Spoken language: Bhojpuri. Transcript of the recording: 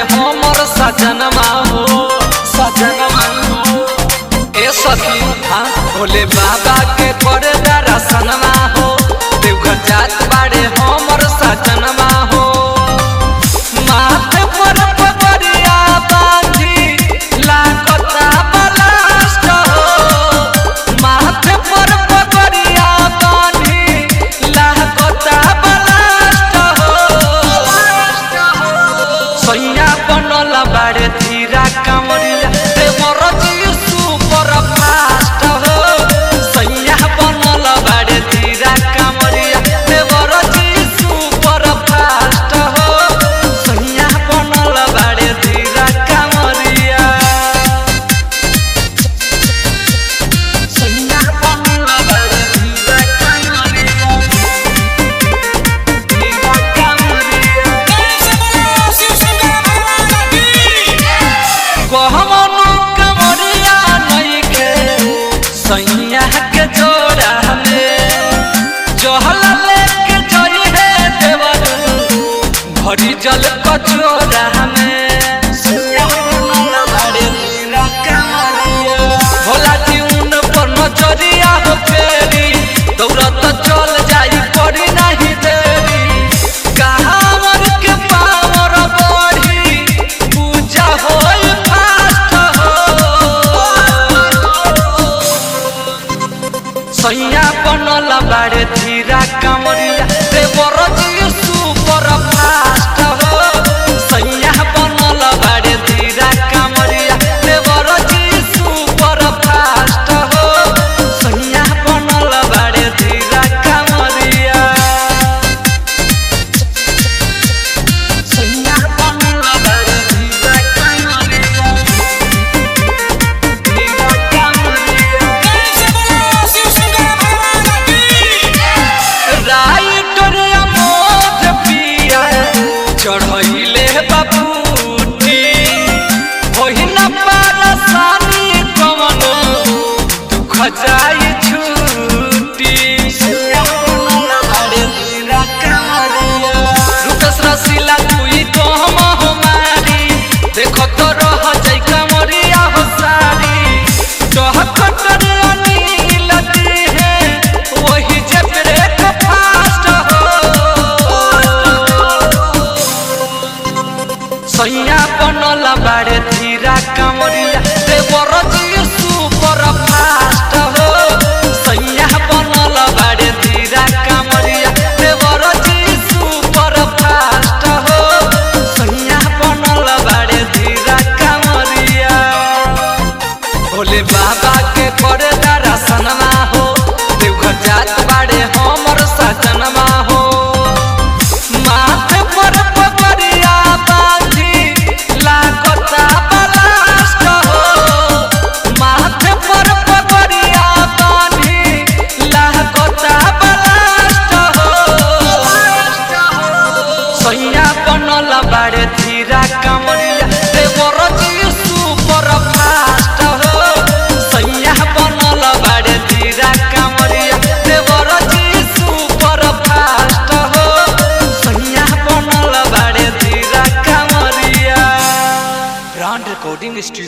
हमर सजनमा हो सजनमा हो ए सखी हाँ भोले बाबा के करे दर्शनमा हो देवघर जात बाड़े हमर सजनमा हो माथे पर पगड़िया बांधी लागता बलास्ट हो माथे पर पगड़िया बांधी लागता बलास्ट हो सैया बनल बाड़े धीरा कांवरिया देवर जी सुपर फास्ट हो सैया बनल बाड़े धीरा कांवरिया देवर जी सुपर फास्ट हो सैया बनल बाड़े धीरा कांवरिया सैया बनल बाड़े धीरा कांवरिया धीरा कांवरिया कहमनु कमरिया नइखे सैया के जोड़ा में जहल लेके जई हे देवर भरी जल कचोरा में भोला जी उन पर नजरिया हो फेरी दौड़त चल जाई पड़ी नहीं देरी कहावर के पावर बढ़ी पूजा होई फास्ट हो सैया बनल बाड़े धीरा कांवरिया देवर जी सुपर फास्ट हो सैया बनल बाड़े धीरा कांवरिया देवर जी सुपर फास्ट हो सैया बनल बाड़े धीरा कांवरिया सैया बनल बाड़े धीरा कांवरिया धीरा कांवरिया राइटर अमोद पिया चढ़ैले बाबूटी ओहिना पारसानी कवन दुख जाई छूटी रुकस रसीला तुई कहम हमारी देखो तो रह जाई कमरिया हो सारी टहकट अनिल दी है वही जे ब्रेक फास्ट हो सैया बनल बाड़े धीरा कांवरिया देवर जी सुपर फास्ट हो सैया बनल बाड़े धीरा कांवरिया देवर जी सुपर फास्ट हो सैया बनल बाड़े धीरा कांवरिया भोले बाबा के करे दर्शनमा हो देवघर जात बाड़े हमर सजनमा हो माथे पर पगड़िया बांधी लागता बलास्ट हो माथे पर पगड़िया बांधी लागता बलास्ट हो सैया बनल बाड़े धीरा कांवरिया देवर जी सुपर फास्ट हो सैया बनल बाड़े धीरा कांवरिया देवर जी सुपर फास्ट हो सैया बनल बाड़े धीरा कांवरिया ब्रांड रिकॉर्डिंग स्टूडियो